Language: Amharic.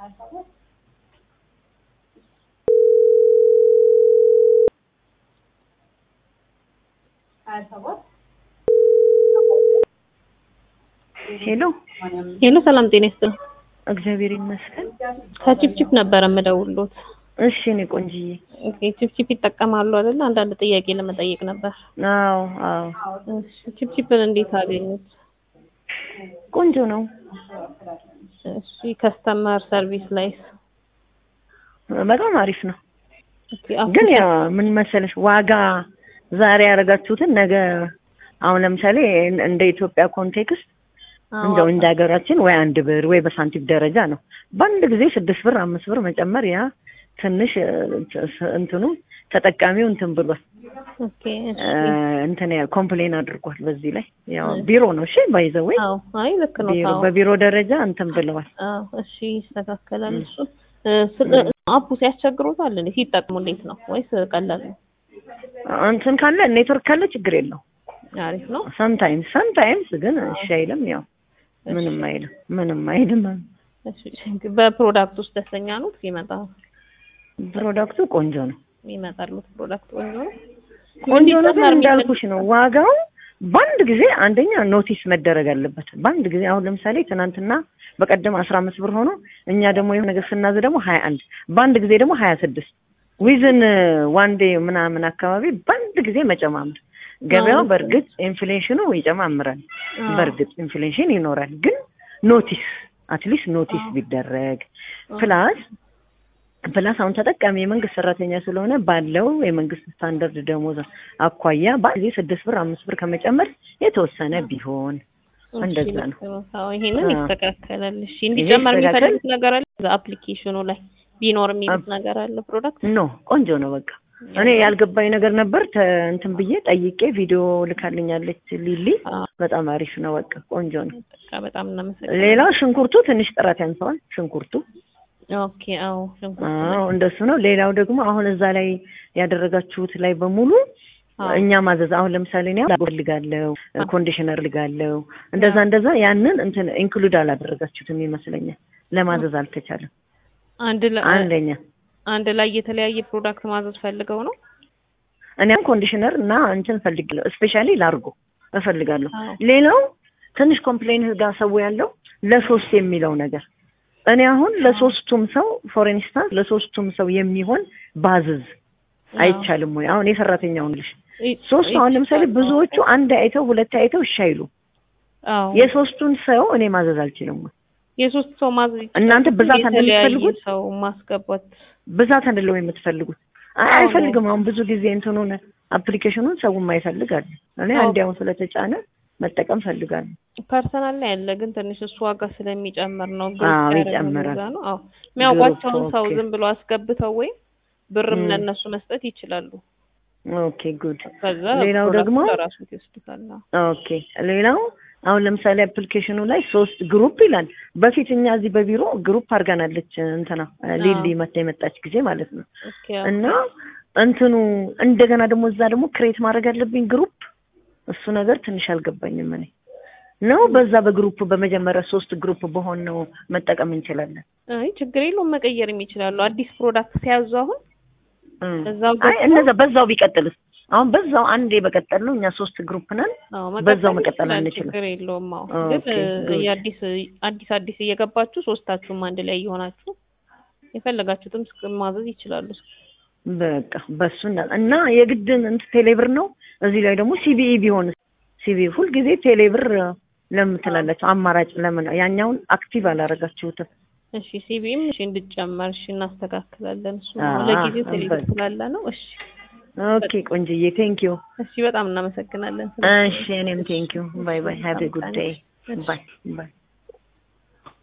ሄሎ ሄሎ ሰላም ጤና ይስጥልኝ። እግዚአብሔር ይመስገን። ከቺፕቺፕ ነበረ የምደውልዎት። እሺ እኔ ቆንጅዬ። ኦኬ ቺፕቺፕ ይጠቀማሉ አይደል? አንዳንድ ጥያቄ ለመጠየቅ ነበር። አዎ አዎ፣ እሺ ቺፕቺፕን እንዴት አገኙት? ቆንጆ ነው። እሺ ከስተመር ሰርቪስ ላይስ? በጣም አሪፍ ነው። ኦኬ ግን ያው ምን መሰለሽ ዋጋ ዛሬ ያደረጋችሁትን ነገ አሁን ለምሳሌ እንደ ኢትዮጵያ ኮንቴክስት እንደው እንደ ሀገራችን ወይ አንድ ብር ወይ በሳንቲም ደረጃ ነው። በአንድ ጊዜ ስድስት ብር አምስት ብር መጨመር ያ ትንሽ እንትኑ ተጠቃሚው እንትን ብሏል ኦኬ እሺ እንትን ያ ኮምፕሌን አድርጓል። በዚህ ላይ ያው ቢሮ ነው እሺ ባይዘው አዎ አይ ልክ ነው ቢሮ አዎ በቢሮ ደረጃ እንትን ብለዋል። አዎ እሺ ይስተካከላል እሱ አፑ ሲያስቸግሮታል እንዴ ሲጠቅሙ እንዴት ነው ወይስ ቀላል ነው እንትን ካለ ኔትወርክ ካለ ችግር የለው አሪፍ ነው ሰምታይምስ ሰምታይምስ ግን እሺ አይልም። ያው ምንም አይልም ምንም አይልም። እሺ በፕሮዳክት ውስጥ ደስተኛ ነው ሲመጣ ፕሮዳክቱ ቆንጆ ነው ይመጣሉት ፕሮዳክት ቆንጆ ነው ቆንጆ ነው ግን እንዳልኩሽ ነው ዋጋው በአንድ ጊዜ አንደኛ ኖቲስ መደረግ አለበት። በአንድ ጊዜ አሁን ለምሳሌ ትናንትና በቀደም አስራ አምስት ብር ሆኖ እኛ ደግሞ የሆነ ነገር ስናዝ ደግሞ ሀያ አንድ በአንድ ጊዜ ደግሞ ሀያ ስድስት ዊዝን ዋን ዴይ ምናምን አካባቢ በአንድ ጊዜ መጨማመር ገበያው በእርግጥ ኢንፍሌሽኑ ይጨማምራል። በእርግጥ ኢንፍሌሽን ይኖራል፣ ግን ኖቲስ አትሊስት ኖቲስ ቢደረግ ፕላስ ፕላስ አሁን ተጠቃሚ የመንግስት ሰራተኛ ስለሆነ ባለው የመንግስት ስታንዳርድ ደሞዝ አኳያ በአንድ ጊዜ ስድስት ብር አምስት ብር ከመጨመር የተወሰነ ቢሆን እንደዛ ነው። አዎ ይሄንን ይስተካከላል። እሺ እንዲጨመር የሚፈልጉት ነገር አለ አፕሊኬሽኑ ላይ ቢኖር የሚሉት ነገር አለ ፕሮዳክት ኖ ቆንጆ ነው በቃ እኔ ያልገባኝ ነገር ነበር እንትን ብዬ ጠይቄ ቪዲዮ ልካልኛለች ሊሊ በጣም አሪፍ ነው በቃ ቆንጆ ነው በቃ በጣም እናመሰግናለን ሌላው ሽንኩርቱ ትንሽ ጥራት ያንሰዋል ሽንኩርቱ ኦኬ አዎ ሽንኩርት አዎ እንደሱ ነው ሌላው ደግሞ አሁን እዛ ላይ ያደረጋችሁት ላይ በሙሉ እኛ ማዘዝ አሁን ለምሳሌ እኔ ፈልጋለሁ ኮንዲሽነር ልጋለሁ እንደዛ እንደዛ ያንን እንትን ኢንክሉድ አላደረጋችሁትም ይመስለኛል ለማዘዝ አልተቻለም አንድ ላይ አንደኛ አንድ ላይ የተለያየ ፕሮዳክት ማዘዝ ፈልገው ነው እኔም ኮንዲሽነር እና እንትን እፈልጋለሁ ስፔሻሊ ላርጎ እፈልጋለሁ ሌላው ትንሽ ኮምፕሌን ጋር ሰው ያለው ለሶስት የሚለው ነገር እኔ አሁን ለሶስቱም ሰው ፎር ኢንስታንስ ለሶስቱም ሰው የሚሆን ባዝዝ አይቻልም ወይ? አሁን የሰራተኛውን ልሽ ሶስት አሁን ለምሳሌ ብዙዎቹ አንድ አይተው ሁለት አይተው እሺ አይሉ። የሶስቱን ሰው እኔ ማዘዝ አልችልም ወይ? የሶስት ሰው ማዘዝ እናንተ ብዛት አይደል የምትፈልጉት? ሰው ማስገባት ብዛት አይደለም የምትፈልጉት? አይ አይፈልግም። አሁን ብዙ ጊዜ እንትኑን አፕሊኬሽኑን ሰው የማይፈልግ አለ። እኔ አንዲያው ስለተጫነ መጠቀም ፈልጋለሁ። ፐርሰናል ላይ ያለ ግን ትንሽ እሱ ዋጋ ስለሚጨምር ነው። አዎ ይጨምራል። ነው አዎ የሚያውቋቸውን ሰው ዝም ብሎ አስገብተው ወይም ብርም ለእነሱ መስጠት ይችላሉ። ኦኬ ጉድ። ከዛ ሌላው ደግሞ ለራሱ ይወስዱታል። ኦኬ ሌላው አሁን ለምሳሌ አፕሊኬሽኑ ላይ ሶስት ግሩፕ ይላል። በፊት እኛ እዚህ በቢሮ ግሩፕ አድርጋናለች እንትና ሊሊ መታ የመጣች ጊዜ ማለት ነው። እና እንትኑ እንደገና ደግሞ እዛ ደግሞ ክሬት ማድረግ አለብኝ ግሩፕ እሱ ነገር ትንሽ አልገባኝም። እኔ ነው በዛ በግሩፕ በመጀመሪያ ሶስት ግሩፕ በሆን ነው መጠቀም እንችላለን። አይ ችግር የለውም መቀየርም ይችላሉ። አዲስ ፕሮዳክት ሲያዙ አሁን እዛው አይ እነዛ በዛው ቢቀጥልስ አሁን በዛው አንዴ በቀጠል ነው እኛ ሶስት ግሩፕ ነን። በዛው መቀጠል አንችልም። ችግር የለውም። አዎ ግን የአዲስ አዲስ አዲስ እየገባችሁ ሶስታችሁም አንድ ላይ እየሆናችሁ የፈለጋችሁትም ማዘዝ ይችላሉ። በቃ በሱ እና የግድን እንትን ቴሌብር ነው። እዚህ ላይ ደግሞ ሲቢኢ ቢሆን ሲቢኢ ሁልጊዜ ቴሌብር ለምን ትላላችሁ? አማራጭ ለምን ያኛውን አክቲቭ አላረጋችሁትም? እሺ ሲቢኢም እሺ እንድጨመር እሺ እናስተካክላለን። እሱ ለጊዜው ቴሌብር ስላለ ነው። እሺ ኦኬ ቆንጅዬ ቴንክ ዩ። እሺ በጣም እናመሰግናለን። እሺ እኔም ቴንክ ዩ። ባይ ባይ። ሃቭ ኤ ጉድ ዴይ። ባይ ባይ